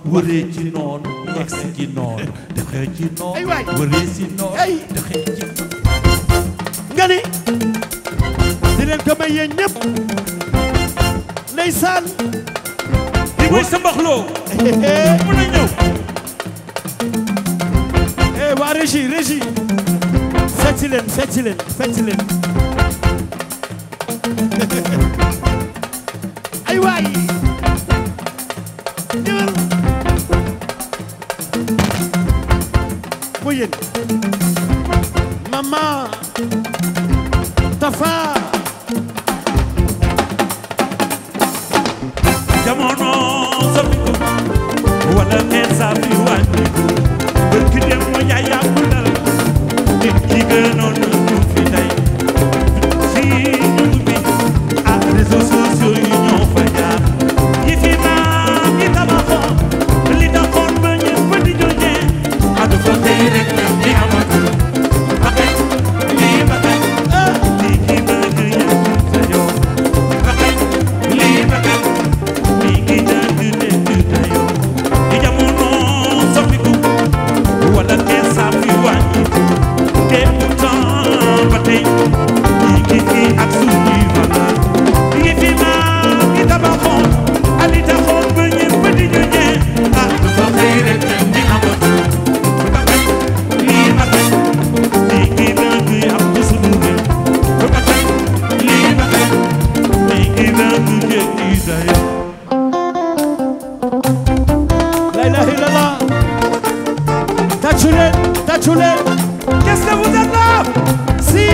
wëree ci noonu egsi ci noonu doxee ci Ay noonu waay. wëree si noonu Ay. doxee ci noonu nga ni di leen ko may yéen ñëpp ndeysaan di mooy sa mbaxloo mën a ñëw eh waa régie régie fecci leen fecci leen fecci leen ay waay ñëwal mu yéen mama tafa jamono soppiku wala neen saa fi wàññiku bërki dem moo jaay yàggul dara nit ki gënoon na ñu fi tey si ñu bi ak réseaux sociaux yi ñoo fa jaar yi fi maam yi tabaxoon li taxoon ba ñëpp di joñee ak fa tey rek di amatul ba tey lii ba tey lii ki bëgg yàggul sa yoon ba tey lii ba tey mi ngi dëgg dëgg dayoo di jamono soppiku wala kenn saa fi wàññi te pourtant ba tey mi ngi fi ak suñuy valeur yi fi maam yi tabaxoon ak li taxoon ba ñëpp di ñu ñee ah dafa xëy rek di amatul ba tey lii ba tey mi ngi dëgg ak suñu réew ba tey lii ba tey mi ngi dëgg dëgg dayoo la ilaha illallah tàccu leen tàccu leen Qu'est-ce que vous êtes là si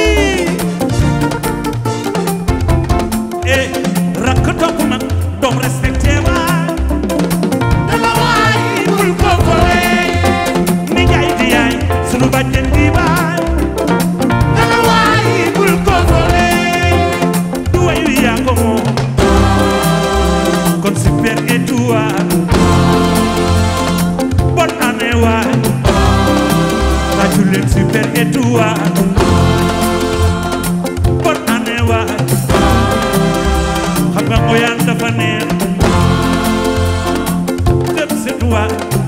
Eh, rakk topp nag doom respecté waay dama waay bul ko kolee ni jaay di yaay sunu bàjjen di baay dama waay bul ko kolee du way wi yaa ko moom kon super étoile bonne année waay tàccu leen super étoile bonne année waay xam nga ngoyaan dafa neex dem c'est toi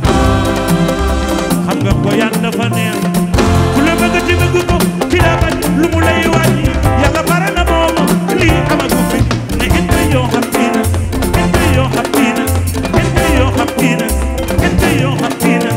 xam nga ngoyaan dafa neex ku la bëgg ci bëgg ko ki la bañ lu mu lay wàññi yàlla bare na mooma lii amagu fi ne ente yoo xam tiinas ente yoo xam tiinas ente yoo xam tiinas ente yoo xam tiinas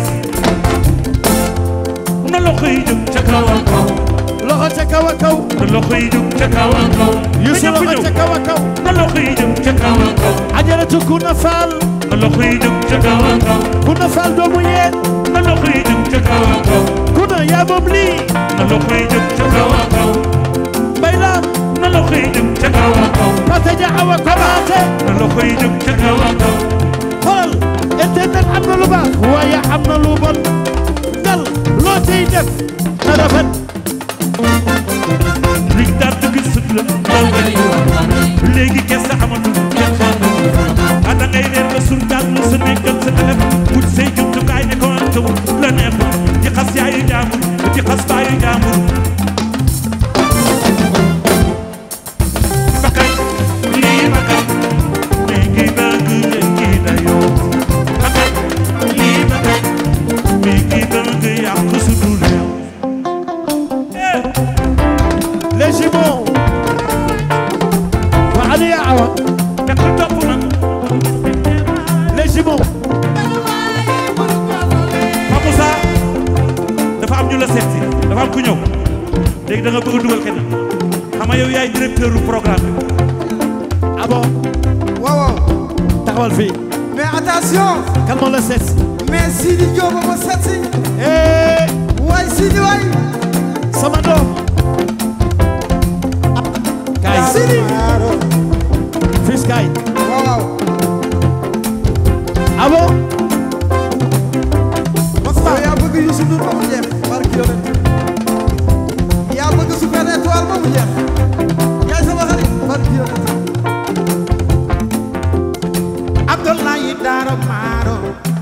na loxo yi jóg ca kaw a kaw loxo ca kaw a kaw na loxo yi jóg ca kaw a kaw Youssou na ñëpp loxo ca ñëw kaw a kaw na loxo yi jóg ca kaw a kaw ajaratu Kuna Fall na loxo yi jóg ca kaw a kaw Kuna Fall doomu yéen na loxo yi jóg ca kaw a kaw Kuna yaa moom lii na loxo yi jóg ca kaw a kaw Mbay Lam na loxo yi jóg ca kaw a kaw Pate ja awa komaate na loxo yi jóg ca kaw a kaw xoolal internet am na lu baax waaye am na lu bon ngal loo ciy def na rafet liñ daan dëgg sut la ndaw nga ni léegi kese amatul kenn xamul ah da ngay reer ba sur daal la sa nekkal sa téléphone wut say jumtukaay ne ko am taw la neex di xas yaayu jaambur di xas baayu jaambur bakay lii bakay léegi dëgg léegi dayoo bakay lii bakay léegi dëgg yàq suñu réew eh les jumeaux wa Aliya Awa Nekk topp nag les jumeaux Pape Moussa dafa am ñu la seet si dafa am ku ñëw léegi da nga bëgg a dugal kenn xam nga yow yaay directeur du programme bi ah bon waaw waaw taxawal fii mais attention kan moo la seet si mais Sidi Diop ma seet si eh waay Sidi waay sama doom kaay Sidi fils kaay waaw waaw ah bon yow yaa bëgg Youssou Ndour ba mu jeex barki yonent yaa bëgg Super Étoile ba mu jeex yaay sama xarit barki yonent Abdoulaye Daro Maro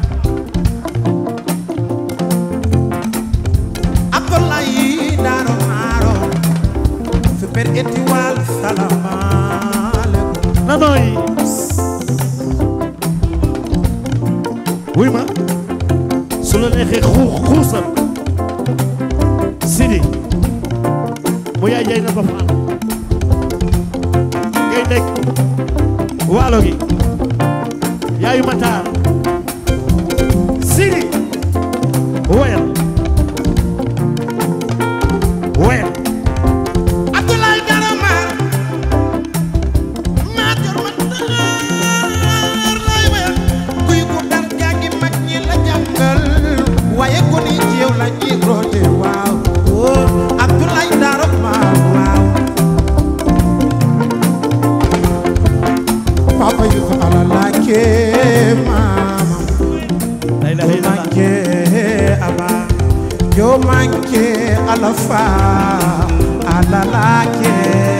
Abdoulaye Daro Maro Super Étoile salaamaaleykum nanooy wuy ma su la neexee xuux xuusal Sidi mu yaay jay na ba faal ngay nekk waalo gi yaayu mataar Sidi woyal woyal Abdoulaye Darama maa jor ma daar lay wéyal kuy ko dar jàngi mag ñi la jàngal waaye ko ni ci yow la ñuy roote waaw oh Abdoulaye Darama waaw papa yu ko ala laake maama la ilaha yo illallah manke aba yo manke alafa alalake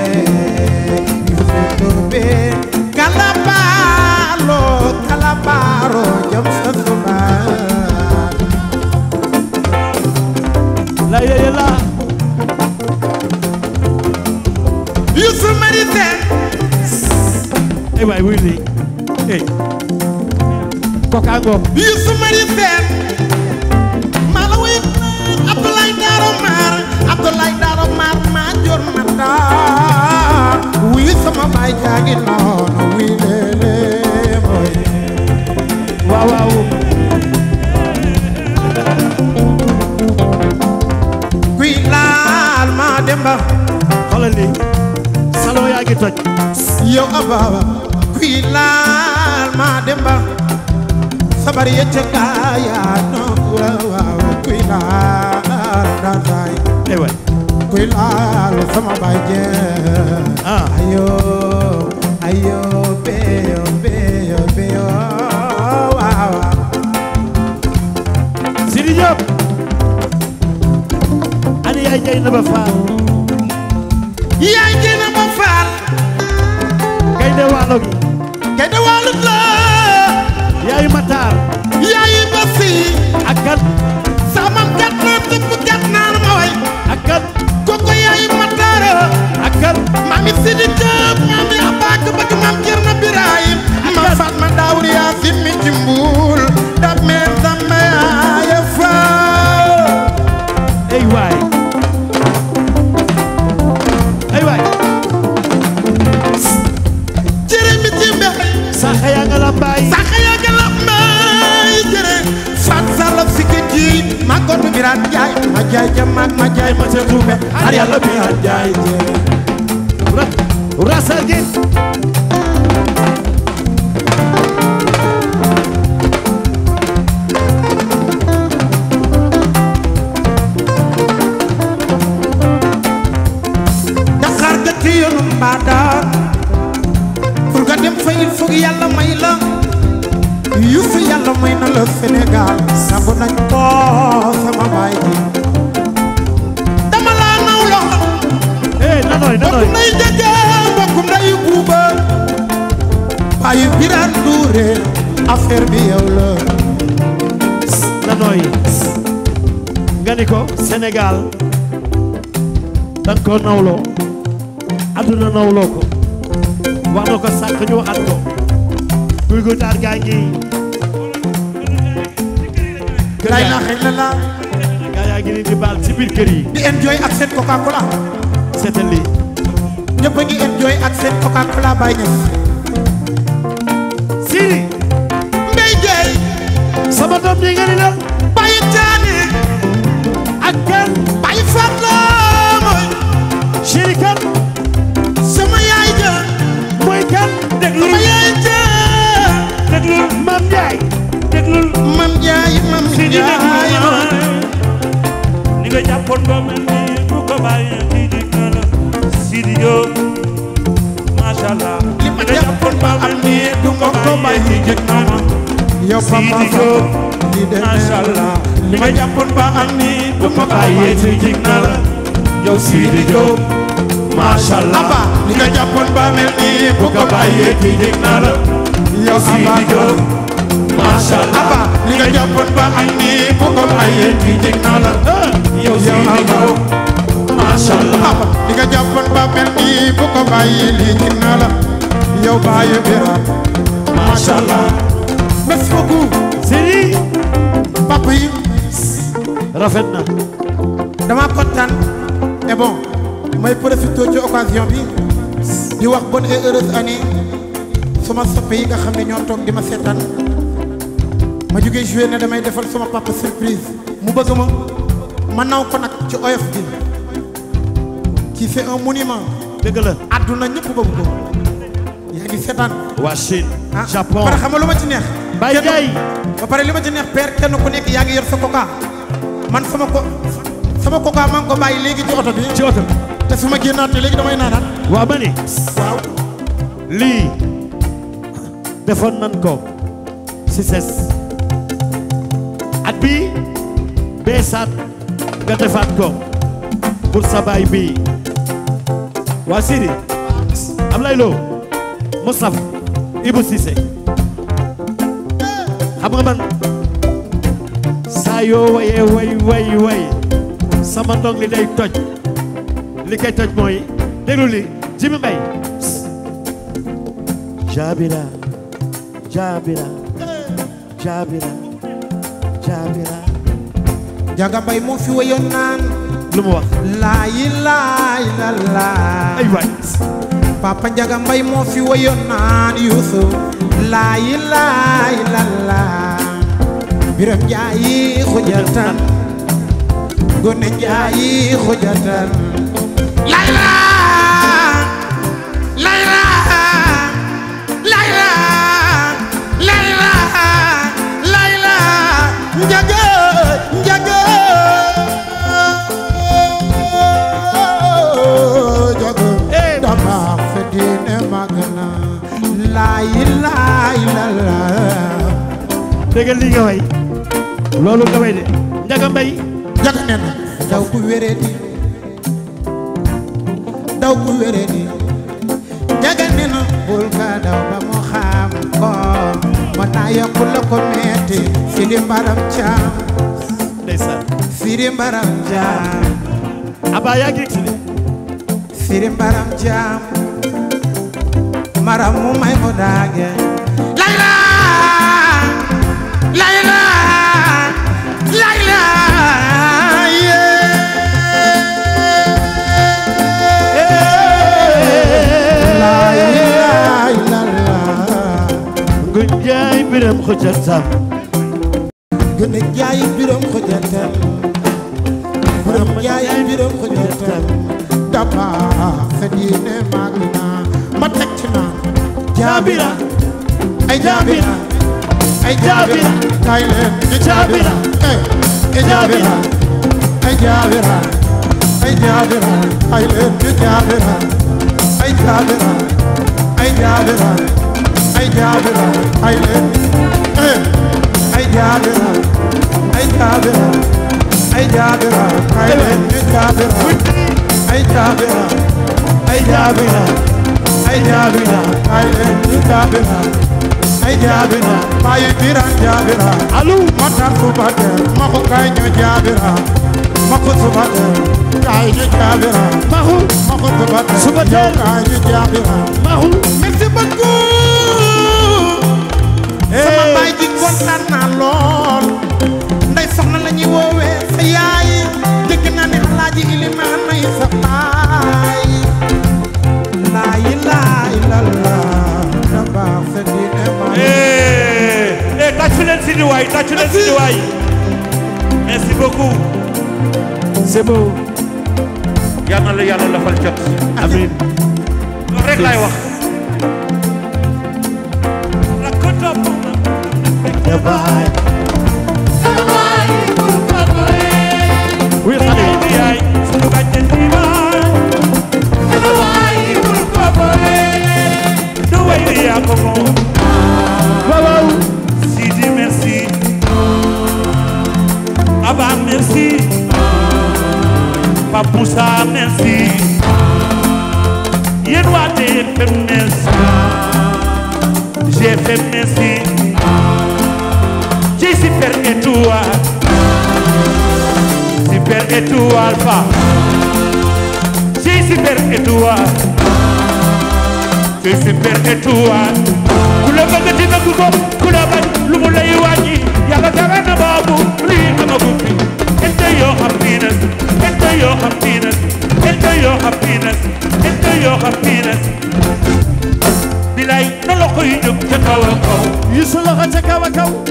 yufetobe kalabalo kalabaro jam sasuma la ilaha illallah Youssou Marité eh waay wuy lii eh koka ngoog Youssou Marité mala way Abdoulaye Daro Mar Abdoulaye Daro Mar ma jor ma daar wi sama baay jaagi noonu wi lele moy waaw waaw kuy laal ma demba xoolal lii salon yaa ngi toj yow ababa kuy laal ma demba sabar yecce gaaya no waaw waaw kuy laal dandaay eh waay kuy laal sama baay je ah ayo ayo beyo beyo beyo waaw waaw Sidi Diop ani yaay jay na ba faal yaay gëna ma faal gaynde waalo gi kay de walut la yaayu mataar yaay basi ak kan sama kat na tëpp kat naan ma way ak kan koko yaay mataara ak kan mami Sidi Diop mami Abak bëgg mam Cerno Birahim ma Fatma Daawur yaa simmi ci mbuul dab meen sama yaaya faa ay waay ay waay jërë mi ci mbex saxa yaa nga lambaay saxa yaa nga la may jërë fat sala sikki ji ma gotu biraat jaay ma jaay ja mag ma jaay ma ca tuube har yàlla biraat jaay jërë ra rasa gi Dakar ga ci yoonu mbaadaan pour nga dem fa il faut yàlla may la Youssou yàlla may na la Sénégal sangu nañ ko sama baay ji dama laa naw lo eh nanoy nanoy bokkum nay jege bokkum nay buuba baayu biraan duure affaire bi yow la nanoy nga ni ko Sénégal dan ko nawloo adduna nawloo ko wax na ko sànq ñu waxat ko guy gu taar gaa ngi kër lay yaa na xëy la la gaa yaa ngi leen di baal ci biir kër yi di enjoy ak seen coca cola seetal lii ñëpp a ngi enjoy ak seen coca cola bay ñëw Sidi mbay jeey sama doom ji nga ni lan bàyyi caane ak kan bàyyi faat la mooy chéri kan sama yaay ja mooy kan déglul sama yaay ja déglul Mam Njaay déglul mam jaay mam Sidi jaay déglul ma ni nga jàppoon ba mel ni bu ko bàyyi di dig na la Sidi Diop macha allah li ma nga jàppoon ba mel ni du ma ko bàyyi di dig na la yow papa Sidi Diop li de macha allah li nga jàppoon ba am ni bu ko bàyyi di dig na la yow Sidi Diop macha allah Abba li nga jàppoon ba mel ni bu ko bàyyi di dig na la yow Sidi Diop macha allah Abba li nga jàppoon ba am ni bu ko bàyyee di dig na la yow Sidi Diop macha allah Abba li nga jàppoon ba mel ni bu ko bàyyee lii ci na la yow bàyyi bira macha allah merci beaucoup Sidi rafet na dama kontaan et bon may profité ci occasion bi di wax bonne et heureuse année suma soppe yi nga xam ne ñoo toog di ma seetaan ma jógee joué ne damay defal suma papa surprise mu bëgg ma ma naw ko nag ci oyof bi ci c'est un monument dëgg la àdduna ñëpp bëgg ko yaa ngi seetaan waa Chine ah Japon pare xam nga lu ma ci neex Baye kenn- Ndiaye ba pare li ma ci neex père kenn ku nekk yaa ngi yor sa coca man sama ko sama coca maa ngi ko bàyyi léegi ci oto bi ci oto te su ma génnaat léegi damay naanaat waa ma ni waaw lii defoon nan ko si ses at bi beesaat nga defaat ko pour sa baay bi waa Sidi Ablaye Lo Moustapha Ibou Cissé xam nga man saa yoo wayee way way way sama ndong li day toj li koy toj mooy déglu li Jimi Mbay Jabira Jabira Jabira Jabira Njaga Mbay moo fi wayoon naan lu mu wax laa ilaaha illallaah ay waay Papa Njaga Mbay moo fi wayoon naan Yuusuf laa ilaaha illallaah Biram Njaayi xujatan Gone Njaayi xujatan Layla Layla Layla Layla Layla Njaga Njaga Njaga Eh, dama fe diine magana laa ilaaha illallaah dégg nga lii nga way loolu nga way de Njaga Mbay Njaga nee na daw ku wéree di daw ku wéree di Njaga nee na bul ka daw ba mu xam ko mën naa yokk la ko metti Sidi Mbaram Caam ndeysaan Sidi Mbaram Caam Aba yaa ngi si de Sidi Mbaram Caam maram mu may mu daage Layla Layla Layla La ilaha illallah Ngu Njaay Biram Xuja Sam gën a jaay biram xujatam biram jaay biram xujatam daba sa diine mag na ma teg ci naan jaabira ay jaabira ay jaabira kay leen di jaabira eh ay jaabira ay jaabira ay jaabira kay leen di jaabira ay jaabira ay jaabira ay jaabira kay leen eh ay jaabira ay jaabira ay jaabira kay leen di jaabira ay jaabira ay jaabira ay jaabira kay leen di jaabira ay jaabira baay biran jaabira alu mata subate ma ko kay ñu jaabira ma ko subate kay ñu jaabira Maxu ma ko subate Subatel. yow kay ñu jaabira Maxu merci beaucoup sama baay ji kontaan naa lool ndey soxna la ñuy woowee sa yaay dégg naa ne alaaji ilimaan nay sa baay laa ilaaha illallah da baax sa diine ma Eh, eh, tàccu leen Sidi waay tàccu leen Sidi waay merci beaucoup c'est beau yal na la yàlla lafal jot amiin loolu rek laay wax la ko topp ya baay oui xale yi di yaay sunu bàjjen bi baay du way di yaa ko moom waaw waaw Sidi merci Abba merci Pape Moussa merci yéen waa TFM merci GFM merci ci Super Étoile Super Étoile fa ci Super Étoile ci Super Étoile ku la bëgg di bëgg ko ku la bañ lu mu lay wàññi yàlla tere na boobu lii amagu fi ente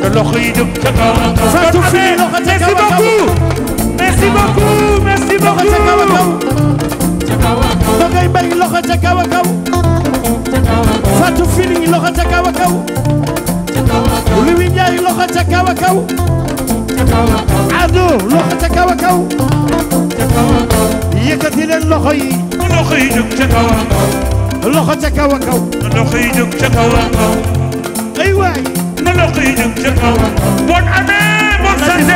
na loxo yi jóg ca kaw Fatou Kon Fini Amé, loxo ca merci kaw a kaw. beaucoup merci beaucoup merci loxo ca kaw a kaw beaucoup Dogay Mbaye loxo ca kaw a kaw Fatou Fini loxo ca kaw a kaw Louis Ndiaye loxo ca kaw a kaw Ado loxo ca kaw a kaw yëkkati leen loxo yi na loxo yi jóg ca kaw loxo ca kaw a kaw na loxo yi jóg ca kaw ay waay na loxo yi jóg ca kaw bonne année bonne santé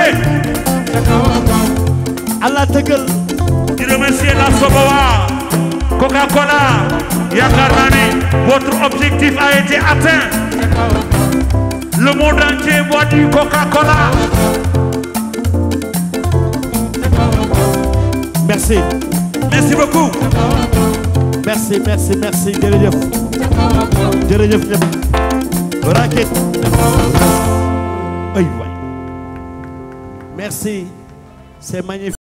Allah tëggal di remercier la Soboa Coca-Cola yaakaar naa ne votre objectif a été atteint le monde entier boit du Coca-Cola merci merci beaucoup merci merci merci jërëjëf jërëjëf ñëpp raket ay waay merci c'est magnifique